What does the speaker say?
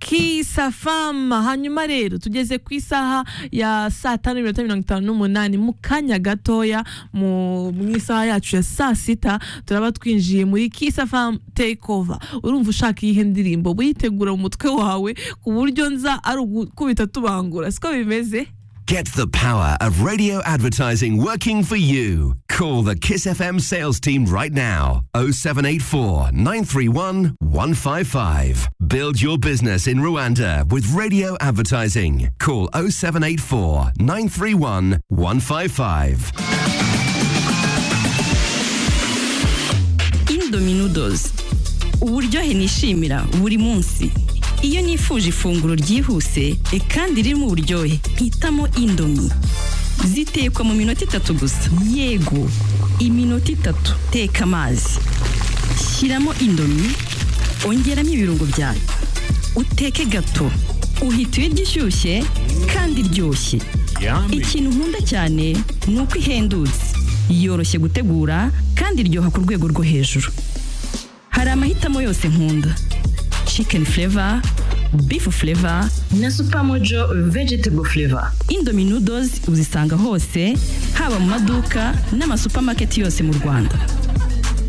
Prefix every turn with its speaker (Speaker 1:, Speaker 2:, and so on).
Speaker 1: kisa famu hanyuma rero tugeze ku isaha ya saa tanu n'iminota mirongo itanu n'umunani mu kanya gatoya mu mu isaha yacu ya saa sita turaba twinjiye muri kisa famu takeover urumva ushaka iyihe ndirimbo witegura mu mutwe wawe ku buryo nza ari ugukubita tubangura siko bimeze
Speaker 2: Get the power of radio advertising working for you. Call the Kiss FM sales team right now 0784 931 155. Build your business in Rwanda with radio advertising. Call 0784 931 155.
Speaker 3: Indominoodles uburyohe nishimira buri munsi iyo nifuje ifunguro ryihuse e kandi ririmo uburyohe hitamo indomi zitekwa mu minota itatu gusa yego iminota itatu teka amazi shyiramo indomi ongeramo ibirungo byayo uteke gato uhita uyirya ishyushye kandi iryoshye ikintu nkunda cyane ni uko ihendutse yoroshye gutegura kandi iryoha ku rwego rwo hejuru hari amahitamo yose nkunda chicken flavor, beef flavor
Speaker 4: na Supermojo vegetable flavor.
Speaker 3: Indomie noodles uzisanga hose haba mu maduka n'amasupamaketi yose mu Rwanda